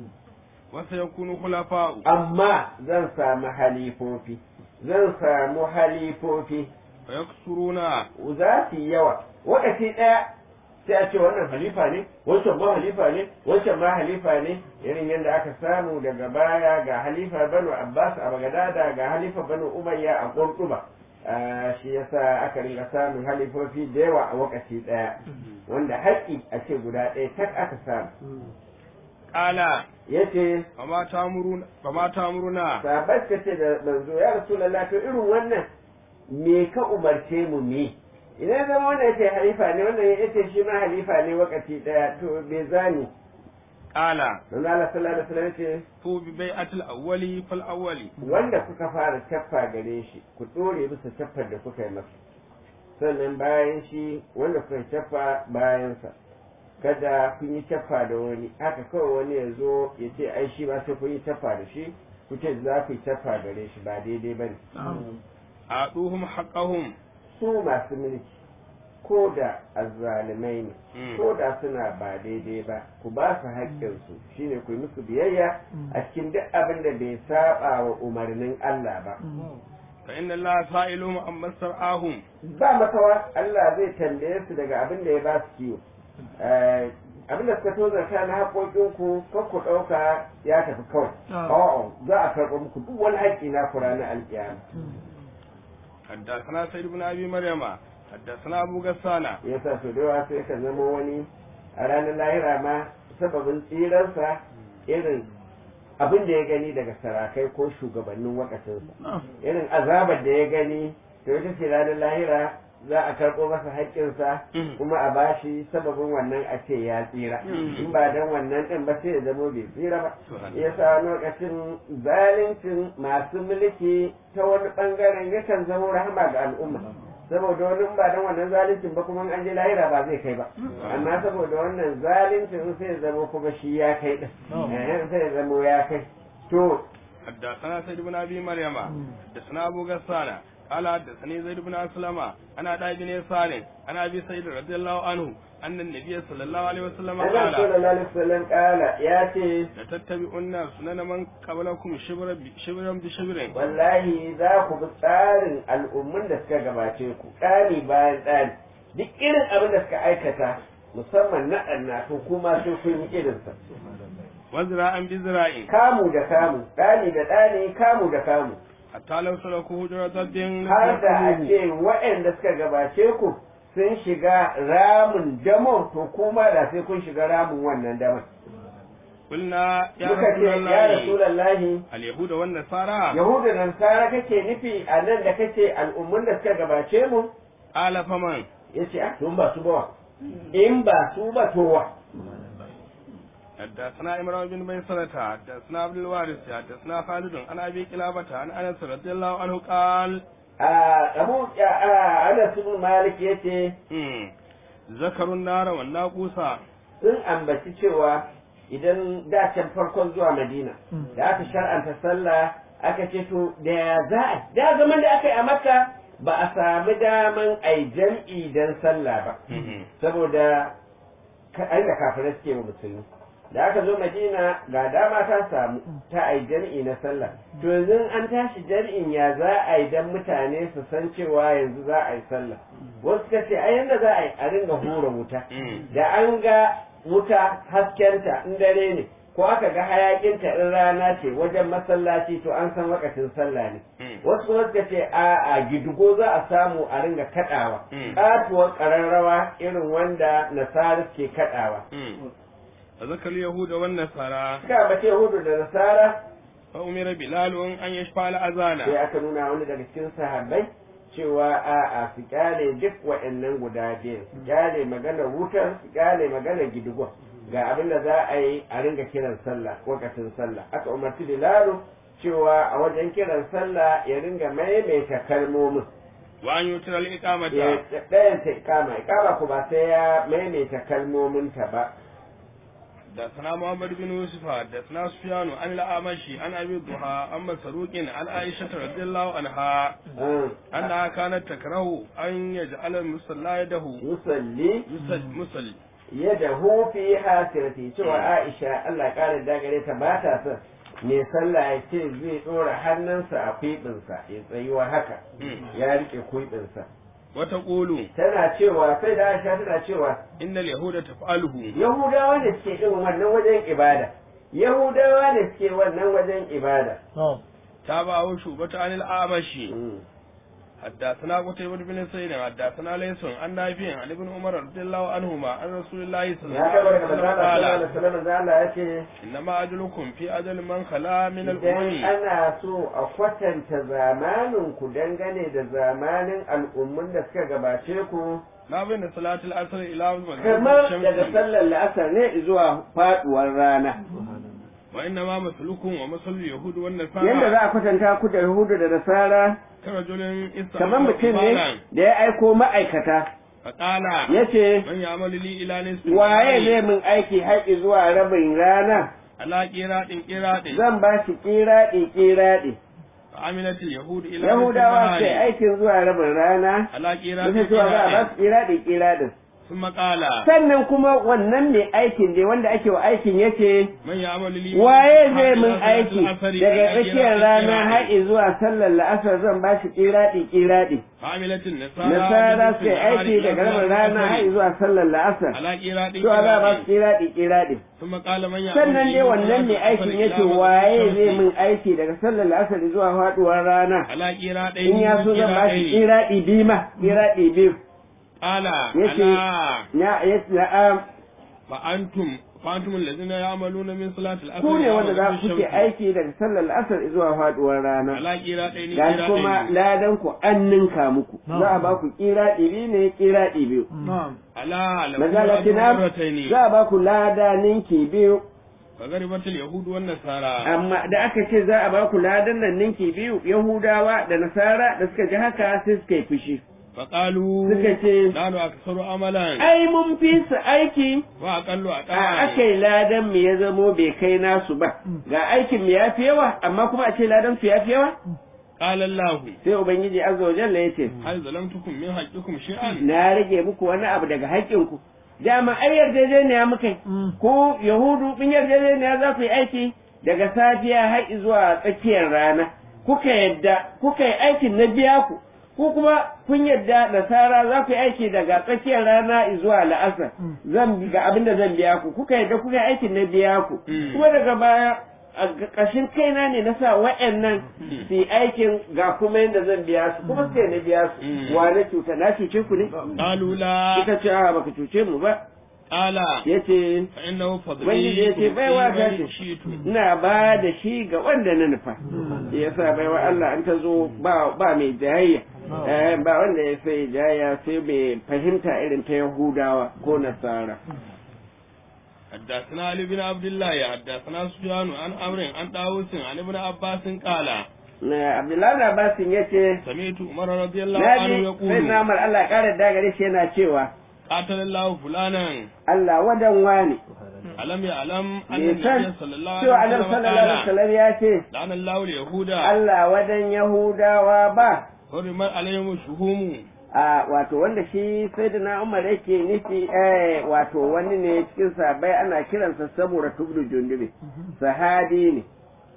Speaker 2: وسيكون خلفاء
Speaker 1: amma zan samu halifofi zan samu halifofi
Speaker 2: ويكثرون
Speaker 1: za su yi yawa wakati ɗaya sai a ce wannan halifa ne wancan ma halifa ne wancan ma halifa ne irin yadda aka samu daga baya ga halifa banu abbas a bagadada ga halifa banu umayya a kurtuba shi yasa aka ringa samun halifofi da yawa a wakati ɗaya wanda haƙƙi a ce guda ɗaya tak aka samu
Speaker 2: قال
Speaker 1: yace
Speaker 2: فما تأمرون فما تأمرنا
Speaker 1: sahabai suka ce da manzo ya rasulullah to irin wannan me ka umarce mu me idan zama wannan yace halifa ne wannan yace shi ma halifa ne wakati daya to me zani
Speaker 2: قال
Speaker 1: manzo Allah sallallahu alaihi wasallam yace
Speaker 2: تو ببيعة الأول فالأول
Speaker 1: wanda kuka fara caffa gare shi ku dore bisa caffar da kuka yi masa sannan bayan shi wanda kuka caffa bayan sa kada kun yi caffa da wani haka kawai wani ya zo ya ce ai shi ba sai kun yi caffa da shi ku ce za ku yi caffa gare shi ba daidai ba ne
Speaker 2: a'tuhum haqqahum
Speaker 1: su masu mulki ko da azzalimai ne
Speaker 2: Mm.
Speaker 1: ko da suna ba daidai ba ku ba su haƙƙinsu shine ku yi musu biyayya a cikin duk abin da bai saba wa umarnin Allah ba
Speaker 2: fa inna allaha sa'iluhum amma sar'ahum
Speaker 1: ba makawa Allah zai tambaye su daga abin da ya ba su kiwo Eh, abin da suka tozarta na haƙoƙinku kan ku ɗauka ya tafi kawai a'a za a karɓa muku duk wani haƙƙi na ku ranar alƙiyama
Speaker 2: حدثنا سيد بن ابي مريم حدثنا ابو غسانة
Speaker 1: yasa su da yawa sai ka zama wani a ranar lahira ma sababin tsiransa irin abin da ya gani daga sarakai ko shugabannin wakatinsa irin azabar da ya gani to ita ce ranar lahira za a karɓo masa haƙƙinsa kuma a bashi sababin wannan a ce ya tsira in ba dan wannan ɗin ba sai ya zamo bai tsira ba ya sa wani lokacin zalincin masu mulki ta wani ɓangaren yakan zamo rahama ga al'umma saboda wani in ba dan wannan zalincin ba kuma in an je lahira ba zai kai ba amma saboda wannan zalincin sai ya zamo kuma shi ya kai ɗin Eh, sai ya zamo ya kai to
Speaker 2: حدثنا سيد بن ابي مريم حدثنا ابو غسانة قال حدثني زيد بن اسلم انا عطاء بن يسار انا ابي سعيد رضي الله عنه ان النبي صلى الله عليه وسلم
Speaker 1: Allah
Speaker 2: قال
Speaker 1: sallallahu alaihi wasallam kala ya ce
Speaker 2: لتتبعن سنن من قبلكم شبرا ب- شبرا بشبر
Speaker 1: wallahi za ku bi tsarin al'ummun da suka gabace ku ɗani bayan ɗani duk irin abin da suka aikata musamman na ɗanna to kuma sai kun yi irinsa
Speaker 2: وزراعا بزراع
Speaker 1: kamu da kamu ɗani da ɗani kamu da kamu
Speaker 2: حتى لو سلكوا هجرة الدين
Speaker 1: har da a ce waɗanda suka gabace ku sun shiga ramin damon to kuma da sai kun shiga ramin wannan damon
Speaker 2: قلنا يا
Speaker 1: muka ce
Speaker 2: رسول
Speaker 1: ya
Speaker 2: الله
Speaker 1: rasulallahi
Speaker 2: اليهود والنصارى
Speaker 1: yahuda da nasara kake nufi a nan da kace al'ummun da suka gabace mu
Speaker 2: قال فمن
Speaker 1: ya ce a tun ba su ba wa in ba su ba to wa
Speaker 2: حدثنا إمران بن ميسرة حدثنا عبد الوارث حدثنا خالد عن أبي قلابة عن أنس رضي الله عنه قال
Speaker 1: a abu a ana sun malik ya ce
Speaker 2: مم. ذكروا النار والناقوس
Speaker 1: sun ambaci cewa idan da can farkon zuwa madina da aka shar'anta sallah aka ce to da ya za a da zaman da aka yi a makka ba a sami daman ai jam'i dan sallah ba saboda ka- ai da kafirai suke wa musulmi da aka zo madina ga dama ta samu ta ai jam'i na sallah to yanzu an tashi jam'in ya za a yi dan mutane su san cewa yanzu za a yi sallah wasu suka ce ai yanda za a yi a ringa hura wuta da an ga wuta haskenta in dare ne ko aka ga hayakinta in rana ce wajen masallaci to an san wakacin sallah ne wasu kuma suka ce a a gidugo za a samu a ringa kadawa
Speaker 2: Mm.
Speaker 1: katuwar kararrawa irin wanda nasara ke kadawa
Speaker 2: ذكر اليهود والنصارى
Speaker 1: suka bace hudu da nasara
Speaker 2: فأمر بلال أن يشفع الأذان
Speaker 1: sai aka nuna wani daga cikin sahabbai cewa a a su kyale duk waɗannan guda biyu su kyale maganar wutar su kyale maganar gidigon ga abin da za a yi a ringa kiran sallah lokacin sallah aka umarci bilalu cewa a wajen kiran sallah ya ringa maimaita kalmomin
Speaker 2: وأن يتر الإقامة
Speaker 1: ya ɗayan ta ikama ikama ku ba sai ya maimaita kalmomin ta ba
Speaker 2: حدثنا محمد بن يوسف حدثنا سفيان عن الأعمشي عن أبي الضحى عن مسروق عن عائشة رضي الله عنها
Speaker 1: Mm.
Speaker 2: أنها كانت تكره أن يجعل المصلى يده
Speaker 1: musalli
Speaker 2: يصل- مصلي
Speaker 1: yadahu fi hasirati cewa Aisha Allah ƙara dagare ta ba ta son mai sallah ya ce zai ɗora hannunsa a kwiɓinsa ya tsayuwa haka ya rike kwiɓinsa
Speaker 2: وتقول
Speaker 1: tana cewa sai da Aisha tana cewa
Speaker 2: إن اليهود تفعله
Speaker 1: Yahudawa ne suke irin wannan wajen ibada Yahudawa ne suke wannan wajen ibada
Speaker 2: تابعه شعبة عن الأعمشي
Speaker 1: Mm.
Speaker 2: حدثنا قتيبة بن سعيد حدثنا ليس عن نافع عن ابن عمر رضي الله عنهما عن رسول الله صلى الله
Speaker 1: ya kabar
Speaker 2: عليه
Speaker 1: da
Speaker 2: وسلم
Speaker 1: manzala sallallahu
Speaker 2: قال
Speaker 1: alaihi wasallam da Allah ya ce
Speaker 2: إنما أجلكم في أجل من خلا من
Speaker 1: idan
Speaker 2: الأمم
Speaker 1: ana so a kwatanta zamanin ku dangane da zamanin al'ummun da suka gabace ku
Speaker 2: ما بين صلاة العصر إلى
Speaker 1: kamar
Speaker 2: مغرب
Speaker 1: daga
Speaker 2: الشمس
Speaker 1: sallar la'asar ne zuwa faduwar rana
Speaker 2: وإنما مثلكم ومثل اليهود
Speaker 1: yadda
Speaker 2: والنصارى
Speaker 1: za a kwatanta ku da yahudu da nasara
Speaker 2: كرجل
Speaker 1: kamar
Speaker 2: استعمل
Speaker 1: mutum
Speaker 2: مالا
Speaker 1: ne da ya aiko ma'aikata
Speaker 2: faqala
Speaker 1: yace
Speaker 2: man ya'malu li ila nisfi
Speaker 1: waye zai min aiki haƙi zuwa rabin rana
Speaker 2: ala qiratin qiratin
Speaker 1: zan ba shi kiraɗi kiraɗi
Speaker 2: fa amilat al yahud ila
Speaker 1: yahudawa sai aikin zuwa rabin rana
Speaker 2: ala qiratin
Speaker 1: Bisa cewa za a ba su kiraɗi kiraɗin
Speaker 2: thumma qala
Speaker 1: sannan kuma wannan mai aikin dai wanda ake wa aikin yace
Speaker 2: man ya'malu li
Speaker 1: waye zai min aiki daga tsakiyar rana har zuwa sallar la'asar zan ba shi kiraɗi kiraɗi
Speaker 2: fa amilat an nasara
Speaker 1: nasara sai aiki daga rabin rana har zuwa sallar la'asar
Speaker 2: ala qiratin
Speaker 1: to za a ba su kiraɗi kiraɗi
Speaker 2: thumma qala man ya'malu
Speaker 1: sannan dai wannan mai aikin yace waye zai min aiki daga sallar la'asar zuwa faduwar rana
Speaker 2: ala qiratin
Speaker 1: in ya so zan ba shi kiraɗi biyu ma kiraɗi biyu
Speaker 2: qala
Speaker 1: yace
Speaker 2: ala
Speaker 1: na yace na'am
Speaker 2: fa antum fa antum alladhina ya'maluna min salati al-asr
Speaker 1: ku ne wanda za ku kuke aiki daga sallar la'asar zuwa faduwar rana
Speaker 2: ala qiratin
Speaker 1: gashi kuma ladan ku an ninka muku za a ba ku kiraɗi biyu ne kiraɗi biyu
Speaker 2: ala lahu
Speaker 1: mazalatina
Speaker 2: marratayn
Speaker 1: za a ba ku lada ninki biyu
Speaker 2: فغربت اليهود والنصارى
Speaker 1: amma da aka ce za a ba ku ladan nan ninki biyu yahudawa da nasara da suka ji haka sai suka yi fushi
Speaker 2: فقالوا
Speaker 1: suka ce
Speaker 2: نحن أكثر عملا
Speaker 1: ai mun fi su aiki
Speaker 2: وأقل
Speaker 1: a
Speaker 2: أداء
Speaker 1: aka yi ladan mu ya zamo bai kai nasu ba ga aikin mu ya fi yawa amma kuma a ce ladan su ya fi yawa
Speaker 2: قال الله
Speaker 1: sai ubangiji azza wa jalla ya ce
Speaker 2: هل ظلمتكم من حقكم شيئا
Speaker 1: na rage muku wani abu daga haƙƙinku dama ai yarjejeniya muka yi ko yahudu bin yarjejeniya za ku yi aiki daga safiya har zuwa tsakiyar rana kuka yadda kuka yi aikin na biya ku ko kuma kun yadda nasara za ku yi aiki daga tsakiyar rana zuwa la'asar zan ga abin da zan biya ku kuka yadda kuka yi aikin na biya ku
Speaker 2: Mm.
Speaker 1: kuma daga baya a ƙashin kaina ne na sa wa'annan su yi aikin ga kuma yadda zan biya su kuma sai na biya su
Speaker 2: Mm.
Speaker 1: wa na cuta na cuce ku ne
Speaker 2: قالوا لا
Speaker 1: suka ce a baka cuce mu ba
Speaker 2: قال
Speaker 1: yace
Speaker 2: فإنه فضلي
Speaker 1: Ubangiji ya ce baiwa ta
Speaker 2: من
Speaker 1: ce
Speaker 2: شئت
Speaker 1: ina ba da shi ga wanda na nufa yasa baiwa Allah an ta zo ba ba mai jayayya eh, ba wanda ya sai jayayya sai mai fahimta irin ta Yahudawa ko Nasara
Speaker 2: حدثنا علي بن عبد الله حدثنا سفيان عن عمرو عن طاووس عن ابن عباس قال
Speaker 1: na Abdullahi Abbasin yace
Speaker 2: سمعت عمر رضي الله
Speaker 1: na
Speaker 2: عنه
Speaker 1: ji sai
Speaker 2: يقول
Speaker 1: na Umar Allah ya kara da gare shi yana cewa
Speaker 2: قاتل الله فلانا
Speaker 1: Allah wadan wani
Speaker 2: ألم يعلم أن
Speaker 1: bai san
Speaker 2: النبي صلى الله
Speaker 1: cewa
Speaker 2: عليه
Speaker 1: Annabi
Speaker 2: وسلم
Speaker 1: sallallahu alaihi
Speaker 2: قال
Speaker 1: wasallam ya ce
Speaker 2: لعن الله اليهود
Speaker 1: Allah wadan Yahudawa ba
Speaker 2: حرمت عليهم الشهوم
Speaker 1: a wato wanda shi sai da na umar yake nufi eh wato wani ne cikin sabai ana kiransa saboda tubdu jundubi sahabi ne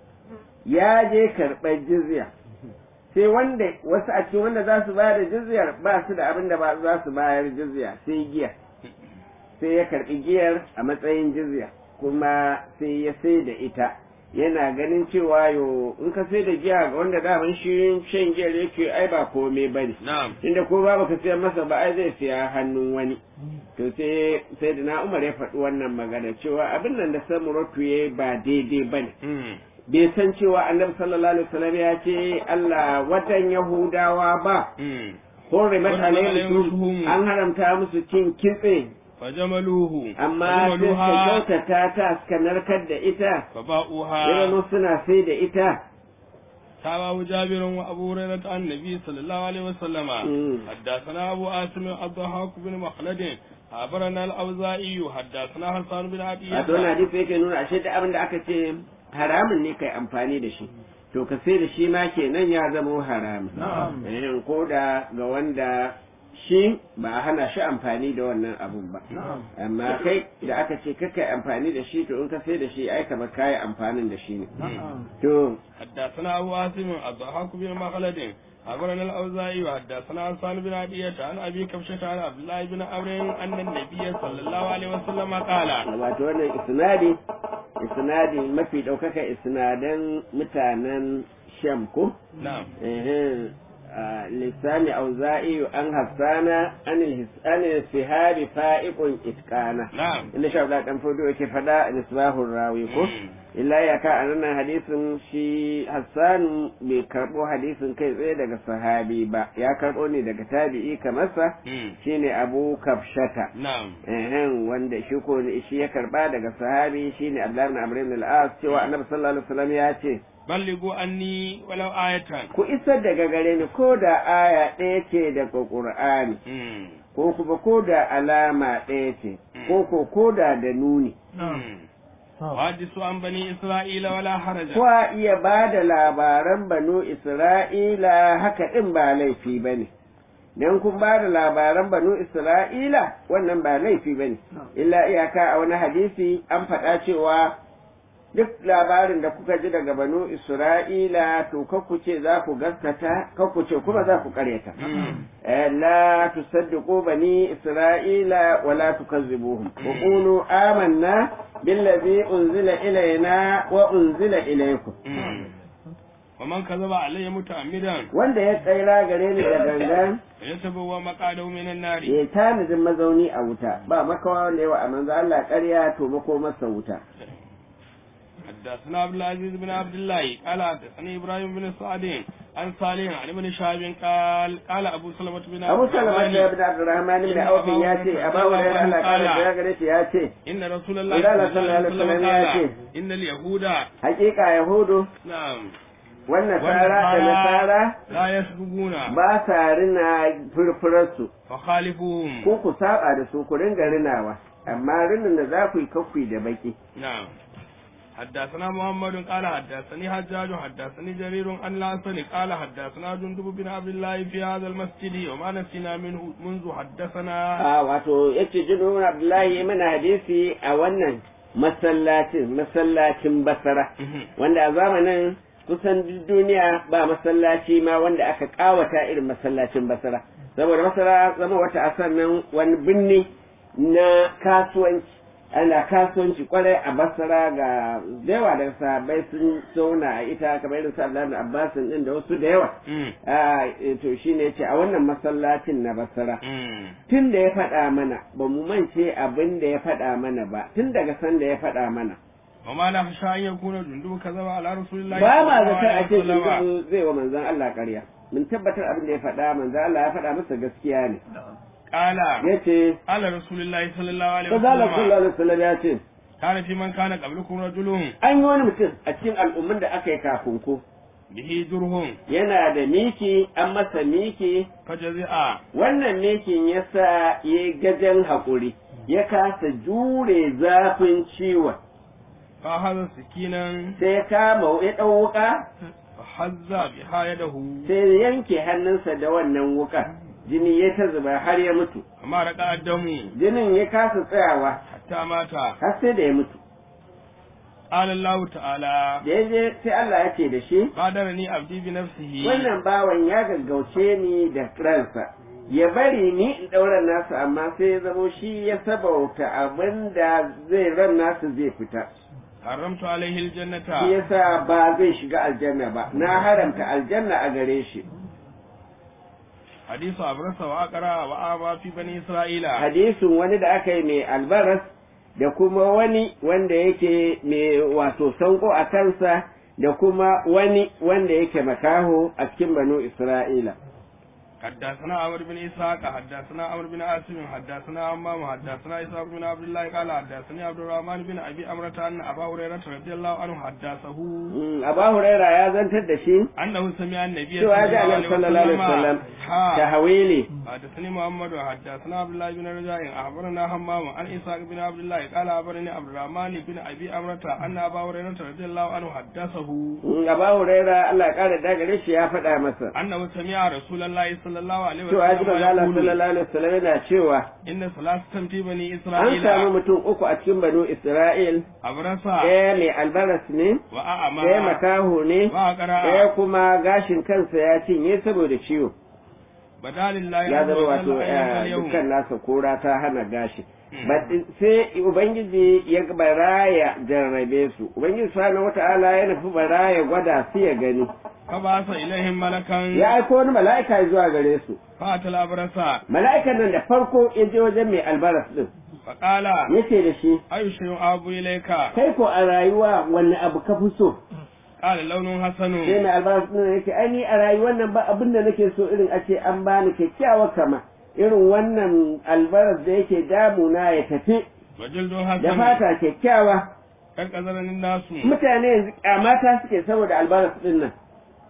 Speaker 1: ya je karɓar jizya sai wanda wasu a cikin wanda za su bayar da jizyar ba su da abin da ba za su bayar jizya sai giya sai ya karɓi giyar a matsayin jizya kuma sai ya sai da ita yana ganin cewa yo in ka sai da giya ga wanda daman shi shan giyar yake ai ba komai bane
Speaker 2: نعم
Speaker 1: inda ko ba baka siya masa ba ai zai siya hannun wani to sai sai da na umar ya faɗi wannan magana cewa abin nan da samuratu ya ba daidai ba ne
Speaker 2: مم.
Speaker 1: bai san cewa annabi sallallahu alaihi wasallam ya ce Allah watan yahudawa ba
Speaker 2: مم.
Speaker 1: hurrimat
Speaker 2: Hurrimat
Speaker 1: alaihim
Speaker 2: alaihim shuhum.
Speaker 1: an haramta musu cin kitse
Speaker 2: فجملوه
Speaker 1: amma sai suka
Speaker 2: فجملوها
Speaker 1: kyautata ta suka narkar da ita
Speaker 2: فباؤوها
Speaker 1: irin suna sai da ita
Speaker 2: تابعه جابر وابو هريره عن النبي صلى الله عليه وسلم
Speaker 1: مم.
Speaker 2: حدثنا ابو عاصم الضحاك بن مخلد أخبرنا الأوزاعي حدثنا حسان بن عطية
Speaker 1: wato wannan hadisi yake nuna ashe da abin da aka ce haramun ne kai amfani da shi to ka sai da shi ma kenan ya zama haramun eh ko da ga wanda shi ba a hana shi amfani da wannan abun ba amma kai da aka ce kakai amfani da shi to in ka sai da shi ai kamar kayi amfanin da shi ne to
Speaker 2: حدثنا أبو عاصم الضحاك بن مخلد أخبرنا الأوزاعي وحدثنا حسان بن عطية عن أبي كبشة عن عبد الله بن عمرو أن النبي صلى الله عليه وسلم قال
Speaker 1: wato wannan isnadi isnadi mafi ɗaukaka isnadan mutanen sham ko
Speaker 2: نعم
Speaker 1: ehe lissani auza'i an hassana an sihabi fa'iqun itqana
Speaker 2: نعم
Speaker 1: inda sha Allah dan fodo yake fada nisbahur rawi ko illa ya ka a nan hadisin shi Hassan bai karbo hadisin kai tsaye daga sahabi ba ya karbo ne daga tabi'i kamar sa
Speaker 2: مم.
Speaker 1: shine Abu Kafshata
Speaker 2: نعم
Speaker 1: ehen wanda shi ko shi ya karba daga sahabi shine Abdullah ibn Amr ibn al-As cewa Annabi sallallahu alaihi wasallam ya ce
Speaker 2: بلغوا عني ولو آية
Speaker 1: ku isar daga gare ni ko da aya ɗaya ce daga Qur'ani
Speaker 2: مم.
Speaker 1: ko kuma ko da alama ɗaya ce ko ko ko da da nuni
Speaker 2: وحدثوا عن بني إسرائيل ولا حرج
Speaker 1: ko a iya ba da labaran banu Isra'ila haka ɗin ba laifi ba ne. Don kun ba da labaran banu Isra'ila wannan ba laifi ba ne, illa iyaka a wani hadisi an faɗa cewa duk labarin da kuka ji daga banu Isra'ila to kakku ce za ku gaskata, kakku ce kuma za ku karyata. Eh, La tusaddiqu bani Isra'ila wa la tukazzibuhum. Wa qulu amanna billazi unzila ilayna wa unzila ilaykum.
Speaker 2: ومن كذب علي متعمدا
Speaker 1: Wanda ya tsaira gare ni da gangan
Speaker 2: فيتبوأ مقعده من النار
Speaker 1: ya tanadin mazauni a wuta ba makawa wanda yawa a manzo Allah ƙarya to mako masa wuta.
Speaker 2: حدثنا عبد العزيز بن عبد الله قال حدثني ابراهيم بن سعد عن صالح عن ابن شهاب قال قال ابو سلمة بن
Speaker 1: Abu
Speaker 2: عبد
Speaker 1: Salama da
Speaker 2: الرحمن
Speaker 1: Ibn Abdurrahman ibn Auf ya ce a bawo da Allah ƙara da gare shi ya ce
Speaker 2: ان رسول الله
Speaker 1: Allah
Speaker 2: صلى الله عليه
Speaker 1: sallallahu alaihi
Speaker 2: وسلم
Speaker 1: wasallam ya
Speaker 2: قال
Speaker 1: ce
Speaker 2: ان اليهود
Speaker 1: hakika Yahudu
Speaker 2: نعم
Speaker 1: wannan tsara da nasara
Speaker 2: لا يسبقون
Speaker 1: ba sa rina furfurarsu
Speaker 2: فخالفوهم
Speaker 1: ko ku saba da su ku ringa rinawa amma rinin da za ku yi kakkui da baki
Speaker 2: نعم حدثنا محمد قال حدثني حجاج حدثني جرير عن الحسن قال حدثنا جندب بن عبد الله في هذا المسجد وما نسينا منه منذ حدثنا
Speaker 1: a wato yace jinu Abdullahi mana hadisi a wannan masallacin masallacin Basra wanda a zamanin kusan duk duniya ba masallaci ma wanda aka kawata irin masallacin Basra saboda Basra zama wata asar nan wani binni na kasuwanci ana kasuwanci kwarai a Basra ga yawa da sahabbai sun zauna a ita kamar irin su Abdullahi Abbas din da wasu da yawa a to shine yace a wannan masallacin na Basra tun da ya faɗa mana ba mu mance abin da ya faɗa mana ba tun daga san da ya faɗa mana
Speaker 2: وما نخشى أن يكون جندب كذب على رسول الله
Speaker 1: ba ma
Speaker 2: صلى الله
Speaker 1: zaton a
Speaker 2: عليه
Speaker 1: ce
Speaker 2: وسلم.
Speaker 1: shugaban zai wa manzon Allah ƙarya mun tabbatar abin da ya faɗa manzon Allah ya faɗa masa gaskiya ne
Speaker 2: قال
Speaker 1: yace
Speaker 2: قال رسول الله صلى الله عليه
Speaker 1: Manzon Allah
Speaker 2: وسلم
Speaker 1: sallallahu alaihi wasallam ya ce
Speaker 2: كان في من كان قبلكم رجل
Speaker 1: an yi wani mutum a cikin al'ummin da aka yi kafin ku
Speaker 2: به جرهم
Speaker 1: yana da miki an masa miki
Speaker 2: فجزع
Speaker 1: wannan mikin ya sa ya gajen haƙuri ya kasa jure zafin ciwon
Speaker 2: فأخذ سكينا
Speaker 1: sai ya kama ya ɗau wuƙa
Speaker 2: فحز بها يده
Speaker 1: sai ya yanke hannunsa da wannan wuƙar jini ya ta zuba har ya mutu
Speaker 2: فما رقع الدم
Speaker 1: jinin ya kasa tsayawa
Speaker 2: حتى مات
Speaker 1: har sai da ya mutu
Speaker 2: قال الله تعالى
Speaker 1: da ya je sai Allah ya ce da shi
Speaker 2: قادرني عبدي بنفسه
Speaker 1: wannan bawan ya gaggauce ni da ransa ya bari ni in ɗaura nasu amma sai ya zamo shi ya sabauta abin da zai ran nasu zai fita
Speaker 2: حرمت عليه
Speaker 1: shi
Speaker 2: الجنة
Speaker 1: yasa ba zai shiga aljanna ba na haramta aljanna a gare shi
Speaker 2: حديث أبرس وأقرأ وآبا في بني إسرائيل
Speaker 1: hadisin wani da aka yi mai albaras da kuma wani wanda yake mai wato sanko a kansa da kuma wani wanda yake makaho a cikin banu isra'ila
Speaker 2: حدثنا عمرو بن إسحاق حدثنا عمرو بن عاصم حدثنا عمام حدثنا إسحاق بن عبد الله قال حدثني عبد الرحمن بن أبي أمرة أن أبا هريرة رضي الله عنه حدثه
Speaker 1: Mm, Aba Huraira ya zantar da shi
Speaker 2: أنه سمع النبي
Speaker 1: cewa ji Annabi sallallahu alaihi wasallam
Speaker 2: ها.
Speaker 1: tahawili
Speaker 2: حدثني محمد حدثنا عبد الله بن رجاء أخبرنا همام عن إسحاق بن عبد الله قال أخبرني عبد الرحمن بن أبي أمرة أن أبا هريرة رضي الله عنه حدثه
Speaker 1: Mm, Aba Huraira Allah ya kare da gare shi ya faɗa masa
Speaker 2: أنه سمع رسول الله صلى الله عليه
Speaker 1: cewa ji manzo Allah
Speaker 2: وسلم يقول
Speaker 1: sallallahu alaihi wasallam yana cewa
Speaker 2: إن ثلاثة في بني
Speaker 1: an
Speaker 2: إسرائيل
Speaker 1: samu mutum uku a cikin banu Isra'il
Speaker 2: أبرصا
Speaker 1: ɗaya mai albaras ne
Speaker 2: وأعمى
Speaker 1: ɗaya makaho ne
Speaker 2: وأقرأ
Speaker 1: ɗaya kuma gashin kansa ya cinye saboda ciwo
Speaker 2: بدال الله
Speaker 1: ya
Speaker 2: عز
Speaker 1: zama
Speaker 2: وجل
Speaker 1: wato
Speaker 2: أيام
Speaker 1: eh,
Speaker 2: اليوم
Speaker 1: dukkan nasa kora ta hana gashi
Speaker 2: Mm.
Speaker 1: But, sai ubangiji ya baraya jarrabe su ubangiji subhanahu wata'ala ya nufi baraya gwada su ya gani
Speaker 2: فبعث إليهم ملكا
Speaker 1: ya aiko wani mala'ika zuwa gare su
Speaker 2: فأتى الأبرص
Speaker 1: mala'ikan nan da farko ya je wajen mai albaras din
Speaker 2: فقال
Speaker 1: yace da shi
Speaker 2: أي شيء أبو إليك
Speaker 1: kai ko a rayuwa wanne abu ka fi so
Speaker 2: قال لون حسن
Speaker 1: sai mai albaras din yake ai ni a rayuwar nan ba abin da nake so irin a ce an bani kyakkyawar kama irin wannan albaras da yake damuna ya tafi
Speaker 2: وجلد
Speaker 1: da
Speaker 2: حسن
Speaker 1: fata kyakkyawa
Speaker 2: كالقذرن الناس
Speaker 1: mutane yanzu kyamata suke saboda albaras din nan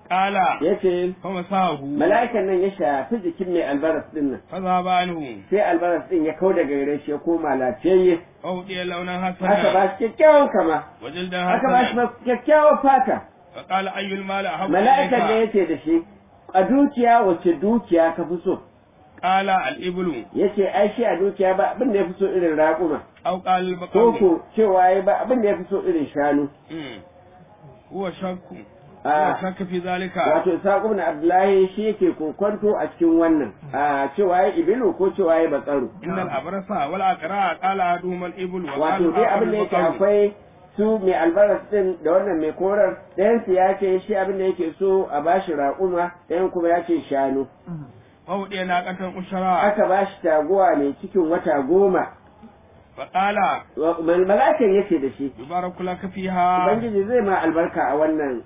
Speaker 2: qala
Speaker 1: yace
Speaker 2: fa masahu
Speaker 1: mala'ikan nan ya shafi jikin mai albaras din nan
Speaker 2: fa zaba anhu
Speaker 1: sai albaras din ya kau daga gare shi ya koma lafiyayye
Speaker 2: fa udiya launan
Speaker 1: aka
Speaker 2: hasana
Speaker 1: ba shi kyakkyawan kama
Speaker 2: wa jildan
Speaker 1: aka ba shi
Speaker 2: hasana
Speaker 1: kyakkyawan fata
Speaker 2: fa qala ayyul mal ahabbu
Speaker 1: mala'ikan ne
Speaker 2: ilayka
Speaker 1: yace da shi a dukiya wacce dukiya ka fi so
Speaker 2: qala al iblu
Speaker 1: yace ai shi a dukiya ba abin da ya fi so irin raƙuma
Speaker 2: aw qala al
Speaker 1: ko
Speaker 2: baqaru
Speaker 1: ko cewa ya ba abin da ya fi so irin shanu
Speaker 2: Mm. huwa shakku
Speaker 1: a
Speaker 2: huwa shakku fi zalika
Speaker 1: wato Isaqu ibn Abdullahi shi yake kokonto a cikin wannan a cewa ya ibilu ko cewa ya batsaru
Speaker 2: innal abrasa wal aqra qala aduhum al iblu wa
Speaker 1: wato dai abin da yake akwai su mai albaras din da wannan mai korar ɗayan su ya ce shi abin da yake so a bashi raƙuma ɗayan kuma ya ce shanu
Speaker 2: wa udiya naqatan ushara
Speaker 1: aka bashi taguwa mai cikin wata goma
Speaker 2: fa qala
Speaker 1: Wa- mal- mala'ikan yace da shi
Speaker 2: yubaraku laka fiha
Speaker 1: ubangiji zai ma albarka a wannan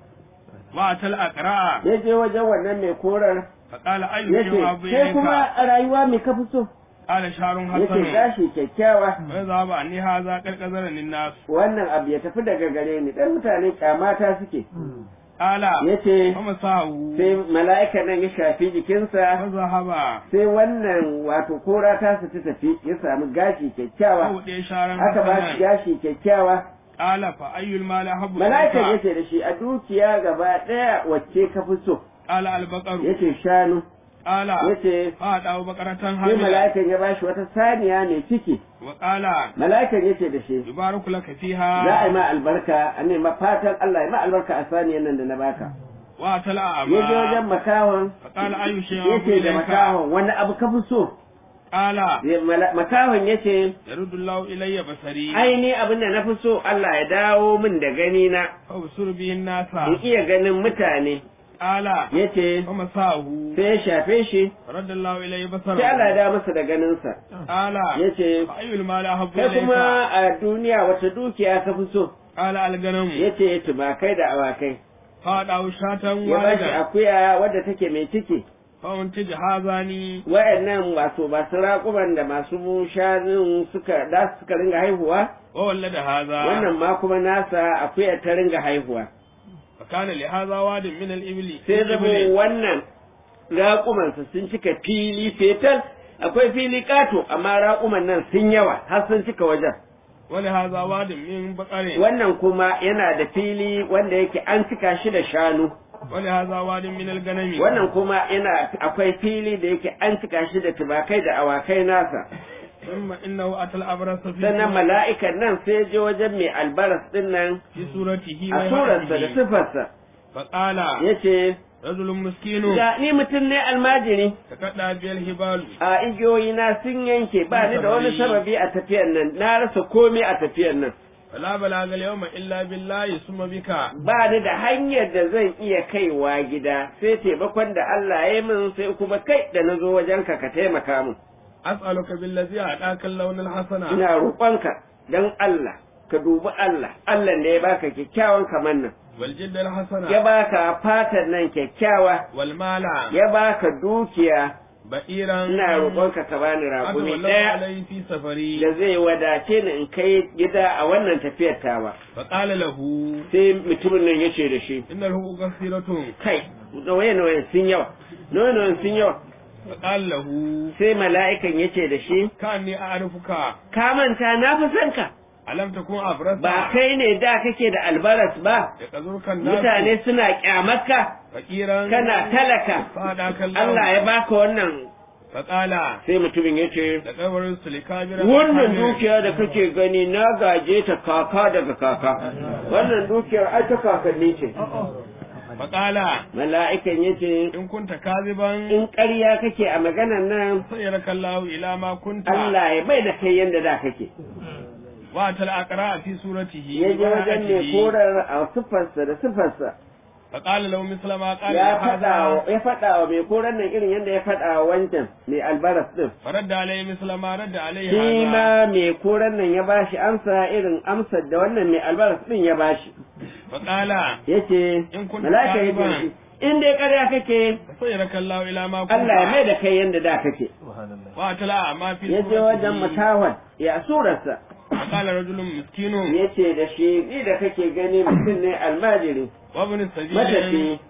Speaker 2: wa atal aqra
Speaker 1: ya je wajen wannan mai korar
Speaker 2: fa qala ayyu
Speaker 1: yace
Speaker 2: jawabu
Speaker 1: sai kuma
Speaker 2: ilayka
Speaker 1: a rayuwa mai kafi so
Speaker 2: qala sharun
Speaker 1: yace
Speaker 2: hasan
Speaker 1: gashi kyakkyawa
Speaker 2: wa zaba anni hadha qarqazara lin nas
Speaker 1: wannan abu ya tafi daga gare ni dan mutane kyamata suke
Speaker 2: qala
Speaker 1: yace
Speaker 2: fa masahu
Speaker 1: sai mala'ika nan ya shafi jikinsa
Speaker 2: fa zahaba
Speaker 1: sai wannan wato kora ta su ta tafi ya samu gashi
Speaker 2: wa
Speaker 1: kyakkyawa
Speaker 2: udiya sharan
Speaker 1: aka ba shi
Speaker 2: hasan
Speaker 1: gashi kyakkyawa
Speaker 2: qala fa ayyul mal ahabbu
Speaker 1: mala'ikan
Speaker 2: ilayka
Speaker 1: yace da shi a dukiya gaba daya wacce ka fi so
Speaker 2: qala al baqaru
Speaker 1: yace shanu
Speaker 2: qala
Speaker 1: yace
Speaker 2: fa dawo bakaratan
Speaker 1: sai
Speaker 2: hamila
Speaker 1: mala'ikan ya bashi wata saniya mai ciki
Speaker 2: wa qala
Speaker 1: mala'ikan yace da shi
Speaker 2: yubaraku laka
Speaker 1: za a
Speaker 2: fiha
Speaker 1: yi ma albarka a ne ma fatan Allah ya ma albarka a saniyan nan da na baka
Speaker 2: wa tala
Speaker 1: ya je wajen
Speaker 2: aba
Speaker 1: makahon
Speaker 2: fa qala ayyu shay'in
Speaker 1: yace da
Speaker 2: ilayka
Speaker 1: makahon wani abu ka fi so
Speaker 2: qala
Speaker 1: Ya- mala- makahon yace
Speaker 2: yaruddu Allahu ilayya basari
Speaker 1: ai ni abin da na fi so Allah ya dawo min da gani na
Speaker 2: fa usur bihin nasa
Speaker 1: in iya ganin mutane
Speaker 2: qala
Speaker 1: yace
Speaker 2: wa masahu
Speaker 1: sai ya shafe shi
Speaker 2: radda Allahu ilayya
Speaker 1: sai Allah ya
Speaker 2: basara
Speaker 1: dawo masa da ganinsa
Speaker 2: qala
Speaker 1: yace
Speaker 2: fa ayyul mal ahabbu
Speaker 1: kai kuma
Speaker 2: ilayka
Speaker 1: a duniya wata dukiya ka fi so
Speaker 2: qala al ganam
Speaker 1: yace tumakai da awakai
Speaker 2: fa dawo shatan
Speaker 1: ya bashi
Speaker 2: walidan
Speaker 1: akuya wadda take mai ciki
Speaker 2: fa untij hazani
Speaker 1: wa'annan wato masu raƙuman da masu shanun suka da suka ringa haihuwa
Speaker 2: wa wallada hadha
Speaker 1: wannan ma kuma nasa akuya ta ringa haihuwa
Speaker 2: fa kana li hadha wadin min al ibli
Speaker 1: sai zama wannan raƙumansa sun cika fili fetal akwai fili ƙato amma raƙuman nan sun yawa har sun cika wajen
Speaker 2: wa li hadha wadin min baqarin
Speaker 1: wannan kuma yana da fili wanda yake an cika shi da shanu
Speaker 2: wa li hadha wadin min al ganami
Speaker 1: wannan kuma yana akwai fili da yake an cika shi da tubakai da awakai nasa
Speaker 2: ثم انه اتى الابرص في
Speaker 1: sannan mala'ikan nan sai je wajen mai albaras din nan
Speaker 2: في صورته
Speaker 1: a surarsa da sifarsa
Speaker 2: فقال
Speaker 1: ya ce
Speaker 2: رجل مسكين
Speaker 1: ga ni mutum ne almajiri
Speaker 2: تكدى بي الهبال
Speaker 1: a igiyoyi na sun yanke ba ni da wani sababi a tafiyar nan na rasa komai a tafiyar nan
Speaker 2: فلا بلاغ اليوم الا بالله ثم بك
Speaker 1: ba ni da hanyar da zan iya kaiwa gida sai taimakon da Allah ya yi min sai kuma kai da na zo wajenka ka taimaka min
Speaker 2: اسالك بالذي اعطاك اللون الحسن
Speaker 1: ina roƙonka don Allah ka dubi Allah Allah da ya baka kyakkyawan kamar nan
Speaker 2: والجد الحسن
Speaker 1: ya baka fatan nan kyakkyawa
Speaker 2: والمال
Speaker 1: ya baka dukiya
Speaker 2: بئيرا
Speaker 1: ina roƙonka ka bani raƙumi
Speaker 2: أتولى
Speaker 1: ɗaya
Speaker 2: عليه في سفري
Speaker 1: da zai wadace ni in kai gida a wannan tafiyar tawa
Speaker 2: فقال له
Speaker 1: sai mutumin nan ya ce da shi
Speaker 2: إن الحقوق كثيرة
Speaker 1: kai nawaye-nawayen sun yawa nawaye-nawayen sun yawa
Speaker 2: فقال له
Speaker 1: sai mala'ikan ya ce da shi
Speaker 2: كأني أعرفك
Speaker 1: ka manta na fi son ka
Speaker 2: ألم تكن أبرص
Speaker 1: ba kai ne da kake da albaras ba
Speaker 2: يقذرك الناس
Speaker 1: mutane suna kyamarka
Speaker 2: فقيرا
Speaker 1: kana talaka
Speaker 2: فهداك الله
Speaker 1: Allah ya baka wannan
Speaker 2: فقال
Speaker 1: sai mutumin ya ce
Speaker 2: لقبر السلكابر
Speaker 1: wannan dukiya da kake gani na gaje ta kaka daga kaka wannan dukiyar ai ta kakanni ce
Speaker 2: فقال
Speaker 1: mala'ikan ya ce
Speaker 2: إن كنت كاذبا
Speaker 1: in ƙarya kake a maganan nan
Speaker 2: سيرك الله إلى ما كنت
Speaker 1: Allah ya bai da kai yanda da kake
Speaker 2: وأتى الأقراء في صورته
Speaker 1: ya je wajen mai
Speaker 2: وحياته.
Speaker 1: korar a sifarsa da sifarsa
Speaker 2: فقال له مثل ما قال
Speaker 1: ya faɗa
Speaker 2: هذا
Speaker 1: wa ya faɗa wa mai korar nan irin yadda ya faɗa wa wancan mai albaras din
Speaker 2: فرد عليه مثل ما رد عليه
Speaker 1: shi
Speaker 2: هذا
Speaker 1: ma mai korar nan ya bashi amsa irin amsar da wannan mai albaras din ya bashi
Speaker 2: فقال
Speaker 1: yace
Speaker 2: In kunta
Speaker 1: malaka ya
Speaker 2: kadiban.
Speaker 1: ce in dai ƙarya kake
Speaker 2: سيرك الله إلى ما كنت
Speaker 1: Allah ya mai da kai yanda da kake
Speaker 2: وأتى الأعمى في
Speaker 1: ya je wajen
Speaker 2: صورته
Speaker 1: mutawar ya surarsa
Speaker 2: فقال رجل مسكين
Speaker 1: ya ce da shi ni da kake gani mutum ne almajiri
Speaker 2: وابن السبيل
Speaker 1: matafi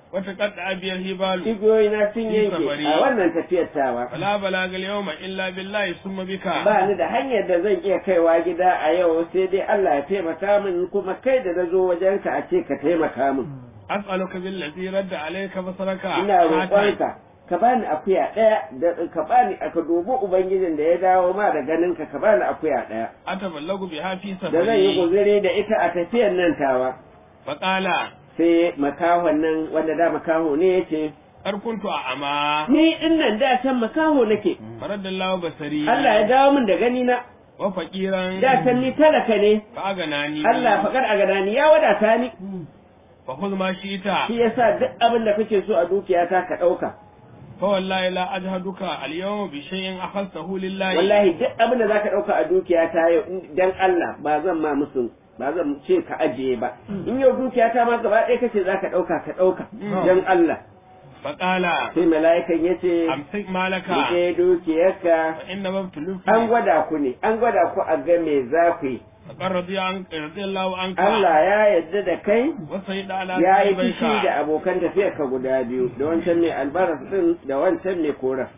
Speaker 2: wata qadda abiyal hibalu
Speaker 1: igiyoyi na sun
Speaker 2: Fi
Speaker 1: yanke
Speaker 2: safari.
Speaker 1: a wannan tafiyar tawa
Speaker 2: fala balagal yawma illa billahi summa bika
Speaker 1: ba ni da hanyar da zan iya kaiwa gida a yau sai dai Allah ya taimaka min kuma kai da na zo wajenka a ce ka taimaka min
Speaker 2: as'aluka billazi radda alayka basaraka
Speaker 1: ina roƙonka ka bani akuya ɗaya da ka bani aka dubi ubangijin da ya dawo ma da ganinka ka bani akuya ɗaya
Speaker 2: ataballagu biha fi
Speaker 1: da zan yi
Speaker 2: safari
Speaker 1: guzuri da ita a tafiyar nan tawa
Speaker 2: faqala
Speaker 1: sai makahon nan wanda da makaho ne yace
Speaker 2: kar kuntu a ama
Speaker 1: ni din nan da can makaho nake
Speaker 2: faradallahu basari
Speaker 1: Allah ya dawo min da gani na
Speaker 2: wa faqiran
Speaker 1: da can ni talaka ne
Speaker 2: fa aganani
Speaker 1: Allah fakar a gadani ya wadata ni
Speaker 2: fa khudh ma shi'ta
Speaker 1: shi yasa duk abin da kake so a dukiyata ka ɗauka
Speaker 2: fa wallahi la ajhaduka al yawma bi shay'in akhadtahu lillahi
Speaker 1: wallahi duk abin da zaka ɗauka a dukiyata yau in- dan Allah ba zan ma musu ba zan ce ka ajiye ba in yau dukiyata ma gaba ɗaya kace zaka ɗauka ka ɗauka dan Allah
Speaker 2: faqala
Speaker 1: sai mala'ikan yace
Speaker 2: amsik malaka
Speaker 1: rike dukiyarka
Speaker 2: fa inna mabtuluka
Speaker 1: an gwada ku ne an gwada ku a ga me za ku yi
Speaker 2: faqad radiya an radiyallahu anka
Speaker 1: Allah ya yarda da kai
Speaker 2: wa sayyida ala
Speaker 1: ya yi
Speaker 2: sahibaika.
Speaker 1: fushi da abokan tafiyar ka guda biyu da wancan mai albaras din da wancan mai koran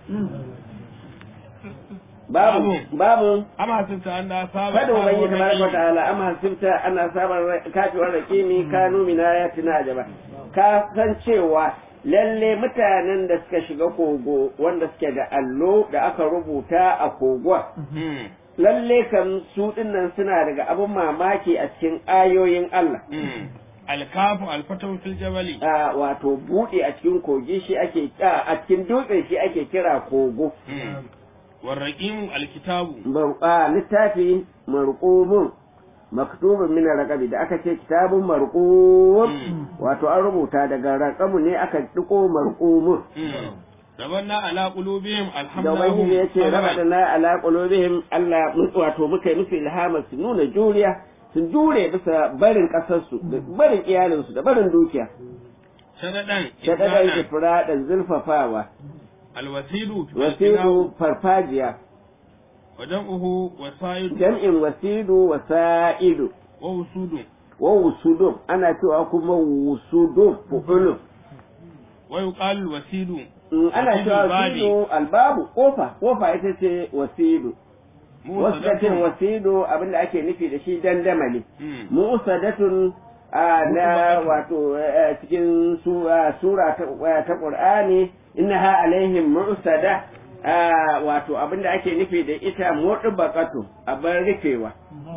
Speaker 1: babu babu
Speaker 2: amma hasibta anna saba
Speaker 1: fadin ubangi tabaraka wa ta'ala amma hasibta ana sabar kafiwar rakimi kanu min ayatina ajaba ka san cewa lalle mutanen da suka shiga kogo wanda suke da allo da aka rubuta a kogon
Speaker 2: Hmm.
Speaker 1: lalle kan su dinnan suna daga abin mamaki a cikin ayoyin Allah
Speaker 2: Hmm. alkafu alfatahu fil jabali
Speaker 1: a wato buɗe a cikin kogi shi ake a a cikin dutse shi ake kira kogo
Speaker 2: Hmm. warraqimu alkitabu
Speaker 1: Ba- a littafi marqubun maktubun min raqabi da aka ce kitabun marqub
Speaker 2: Hmm.
Speaker 1: wato an rubuta daga raqamu ne aka diko marqumun
Speaker 2: Hmm. rabanna ala qulubihim
Speaker 1: da ubangiji ya ce raba da na ala qulubihim Allah mun- wato muka yi musu ilhama su nuna juriya sun jure bisa barin kasarsu da barin iyalinsu da barin dukiya
Speaker 2: shadadan
Speaker 1: shadadan
Speaker 2: ibana
Speaker 1: ifradan zulfafawa
Speaker 2: alwasidu
Speaker 1: wasidu farfajiya
Speaker 2: wajamuhu wasaidu
Speaker 1: jam'in wasidu wasa'idu
Speaker 2: wa usudu
Speaker 1: wa wusudum ana cewa kuma wusudum fu'ulun
Speaker 2: wa yuqalu wasidu
Speaker 1: Mm, ana
Speaker 2: Wasidu
Speaker 1: cewa
Speaker 2: babi.
Speaker 1: wasidu albabu kofa kofa ita ce wasidu wasu ka ce wasidu abinda ake nufi da shi dandamali
Speaker 2: Hmm.
Speaker 1: musadatun a na wato eh, cikin su- ah, sura ta eh, ta qur'ani innaha alaihim mu'sada ah, wato abinda ake nufi da ita mudbaqatu abin rufewa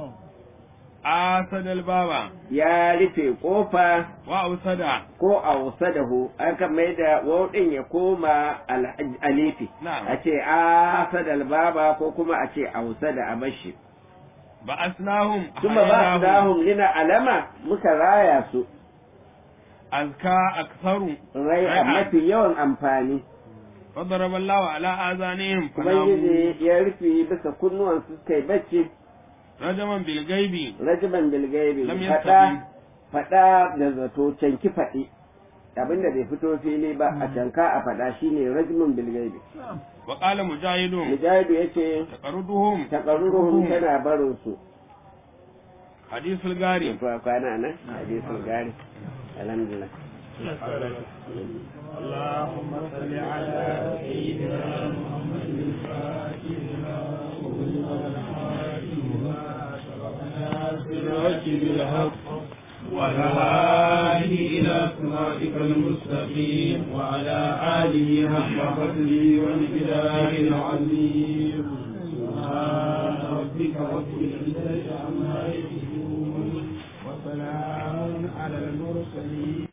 Speaker 2: asadal baba
Speaker 1: ya rufe kofa
Speaker 2: wa ausada
Speaker 1: ko a wasadahu aka mai da wauɗin ya koma al- alifi
Speaker 2: Na'am.
Speaker 1: a ce a sadal baba ko kuma a ce a wasada a bashi
Speaker 2: ba asnahum
Speaker 1: kuma ba
Speaker 2: hayrahum.
Speaker 1: dahum lina alama muka raya su
Speaker 2: azka aktharu
Speaker 1: rai a mafi yawan amfani
Speaker 2: فضرب الله على آذانهم فناموا
Speaker 1: ubangiji ya rufe bisa kunnuwan su kai bacci
Speaker 2: رجما بالغيب
Speaker 1: rajiban bilgaibi
Speaker 2: lam
Speaker 1: faɗa
Speaker 2: yastabi
Speaker 1: faɗa da zato canki faɗi abinda bai fito fili ba a canka a faɗa shine rajimin bilgaibi
Speaker 2: وقال مجاهد
Speaker 1: mujahidu yace
Speaker 2: تقردهم
Speaker 1: taƙarruhum tana barin su
Speaker 2: حديث الغاري
Speaker 1: to kwana nan hadisul gari alhamdulillah
Speaker 2: اللهم صل على سيدنا محمد الفاتح بالحق وعلى آله إلى صراطك المستقيم وعلى آله حق قدره ومقداره العظيم سبحان ربك رب العزة عما يصفون وسلام على المرسلين